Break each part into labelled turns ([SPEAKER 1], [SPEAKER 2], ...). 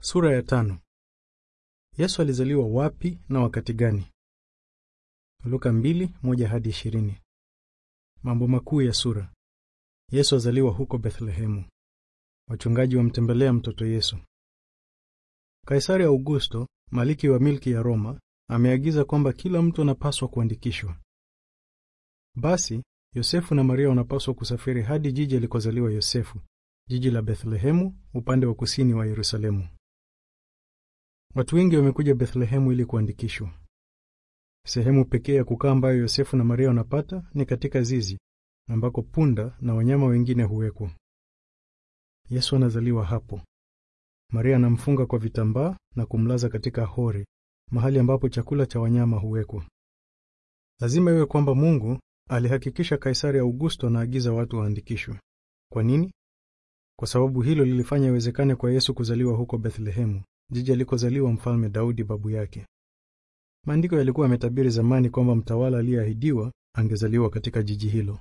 [SPEAKER 1] Sura ya tano. Yesu alizaliwa wapi na wakati gani? Luka mbili, moja hadi ishirini. Mambo makuu ya sura. Yesu azaliwa huko Bethlehemu. Wachungaji wamtembelea mtoto Yesu. Kaisari Augusto, maliki wa milki ya Roma, ameagiza kwamba kila mtu anapaswa kuandikishwa. Basi Yosefu na Maria wanapaswa kusafiri hadi jiji alikozaliwa Yosefu, jiji la Bethlehemu, upande wa kusini wa Yerusalemu. Watu wengi wamekuja Bethlehemu ili kuandikishwa. Sehemu pekee ya kukaa ambayo Yosefu na Maria wanapata ni katika zizi ambako punda na wanyama wengine huwekwa. Yesu anazaliwa hapo. Maria anamfunga kwa vitambaa na kumlaza katika hori, mahali ambapo chakula cha wanyama huwekwa. Lazima iwe kwamba Mungu alihakikisha Kaisari Augusto anaagiza watu waandikishwe. Kwa nini? Kwa sababu hilo lilifanya iwezekane kwa Yesu kuzaliwa huko Bethlehemu, jiji alikozaliwa Mfalme Daudi babu yake. Maandiko yalikuwa yametabiri zamani kwamba mtawala aliyeahidiwa angezaliwa katika jiji hilo.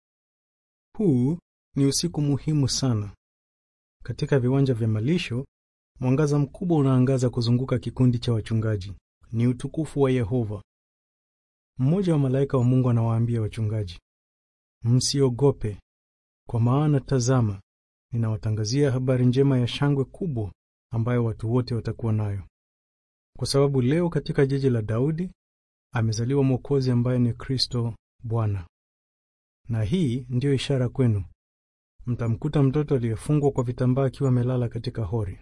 [SPEAKER 1] Huu ni usiku muhimu sana. Katika viwanja vya malisho, mwangaza mkubwa unaangaza kuzunguka kikundi cha wachungaji. Ni utukufu wa Yehova. Mmoja wa malaika wa Mungu anawaambia wachungaji, msiogope, kwa maana tazama, ninawatangazia habari njema ya shangwe kubwa ambayo watu wote watakuwa nayo, kwa sababu leo katika jiji la Daudi amezaliwa Mwokozi ambaye ni Kristo Bwana. Na hii ndiyo ishara kwenu, mtamkuta mtoto aliyefungwa kwa vitambaa akiwa amelala katika hori.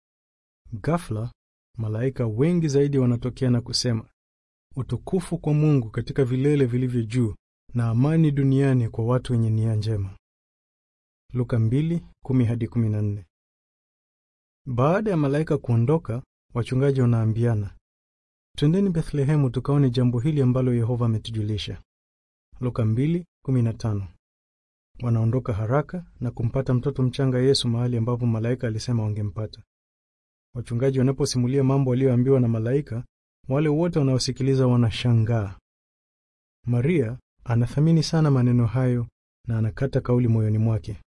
[SPEAKER 1] Ghafla malaika wengi zaidi wanatokea na kusema, utukufu kwa Mungu katika vilele vilivyo juu na amani duniani kwa watu wenye nia njema. Luka 2:10 hadi 14. Baada ya malaika kuondoka, wachungaji wanaambiana, twendeni Bethlehemu tukaone jambo hili ambalo Yehova ametujulisha. Luka 2:15. Wanaondoka haraka na kumpata mtoto mchanga Yesu mahali ambapo malaika alisema wangempata. Wachungaji wanaposimulia mambo walioambiwa na malaika, wale wote wanaosikiliza wanashangaa. Maria anathamini sana maneno hayo na anakata kauli moyoni mwake.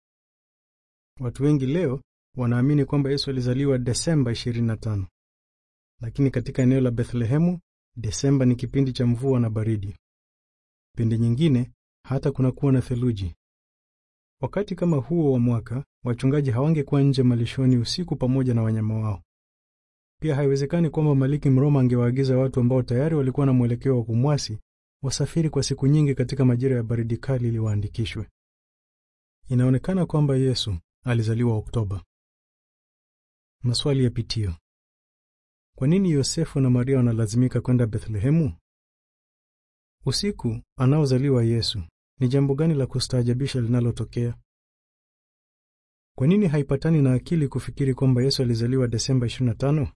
[SPEAKER 1] Watu wengi leo wanaamini kwamba Yesu alizaliwa Desemba 25, lakini katika eneo la Bethlehemu Desemba ni kipindi cha mvua na baridi. Pindi nyingine hata kunakuwa na theluji. Wakati kama huo wa mwaka, wachungaji hawangekuwa nje malishoni usiku pamoja na wanyama wao. Pia haiwezekani kwamba maliki Mroma angewaagiza watu ambao tayari walikuwa na mwelekeo wa kumwasi wasafiri kwa siku nyingi katika majira ya baridi kali ili waandikishwe. Inaonekana kwamba Yesu alizaliwa Oktoba. Maswali ya pitio. Kwa nini Yosefu na Maria wanalazimika kwenda Bethlehemu? Usiku anaozaliwa Yesu, ni jambo gani la kustaajabisha linalotokea? Kwa nini haipatani na akili kufikiri kwamba Yesu alizaliwa Desemba 25?